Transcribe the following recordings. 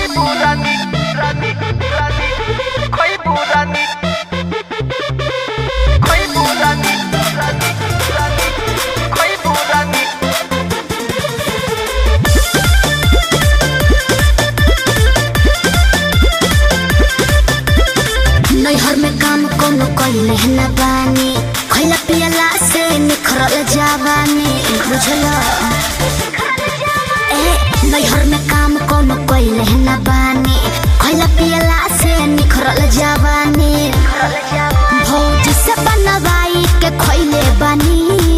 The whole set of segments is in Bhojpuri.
खइबू रानी रानी रानी खइबू रानी खइबू रानी रानी रानी खइबू रानी नैहर में काम कोनो कइले न बानी खैला पियला से निखरल जावानी बुझल ए नैहर में काम कोनो कइले न बानी खैला पियला से निखरल जावानी भौजी से बनवाई के खैले बानी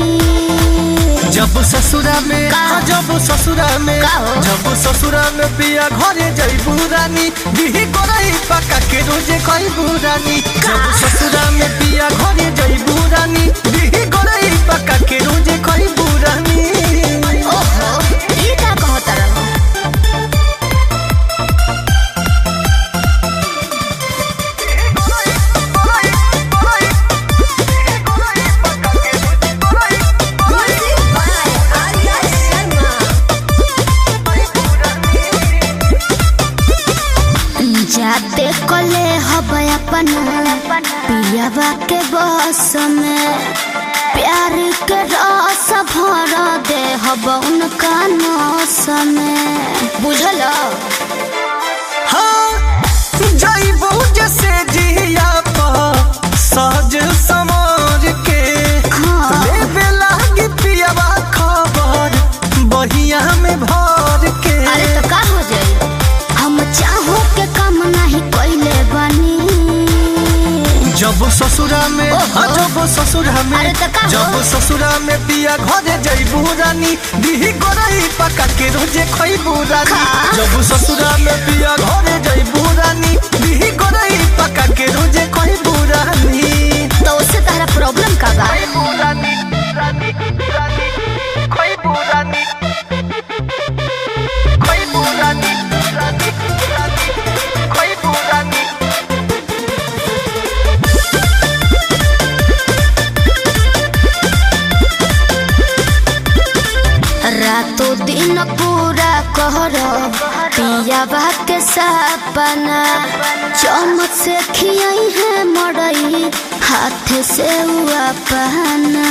जब ससुरा में का? जब ससुरा में का हो? जब ससुरा में पिया घरे जइबू रानी बिही करई पका के रोजे खइबू रानी जब ससुरा में पिया घरे जइबू रानी बिही करई पका के रोजे खइबू रानी ओहो ई का कहत रहो जाते कले हब अपन पियाबा के बस में प्यार के रस भर दे हब उनका नौस में बुझल हाँ जइबू जैसे जिया पर सज समर के हाँ। लेबे लागी पियावा खबर बहिया में भर के अरे तो का हो जाई हम चाहो के काम नहीं कोइले बनी जब ससुरा में ओहो। हाँ, जब ससुरा में अरे तो का हो? जब ससुरा में पिया घरे जइबू रानी बिही करई पका के रोजे खइबू रानी का? जब ससुरा में पिया घरे जइबू रानी बिही करई पका के रोजे खइबू रानी तो उससे तारा प्रॉब्लम का बा खइबू रानी रानी रानी खइबू रानी खइबू रानी रानी रानी खइबू रानी रातों दिन पूरा कहर पियाबा के सपना चमच से खियाई है मड़ई हाथ से हुआ पहना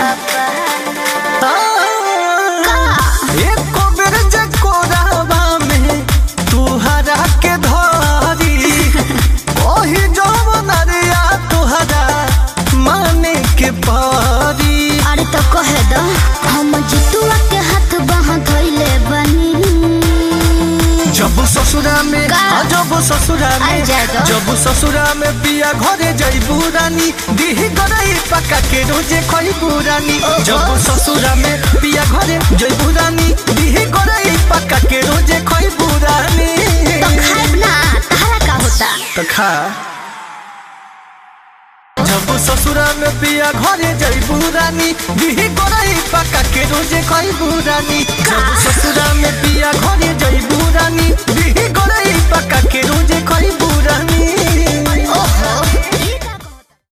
एको बेर जे कोरावा में तुहरा के धरी ओही जवन रिया तुहरा माने के पारी अरे तो कह दो हम जितुआ के हाथ बाह धोइले बनी जब ससुरा में का? हाँ, जब ससुरा में अरे जाए दो। जब ससुरा में पिया घरे जइबू रानी दीही गरई पका के रोजे खइबू रानी ओहो। जब ससुरा में पिया घरे जइबू रानी दीही गरई पका के रोजे खइबू रानी तो खाइब ना तारा का होता तो खा जब ससुरा में पिया घरे जइबू रानी दीही गरई पका के रोजे खइबू रानी जब ससुरा में पिया घरे जइबू रानी दीही गरई पका के रोजे खइबू रानी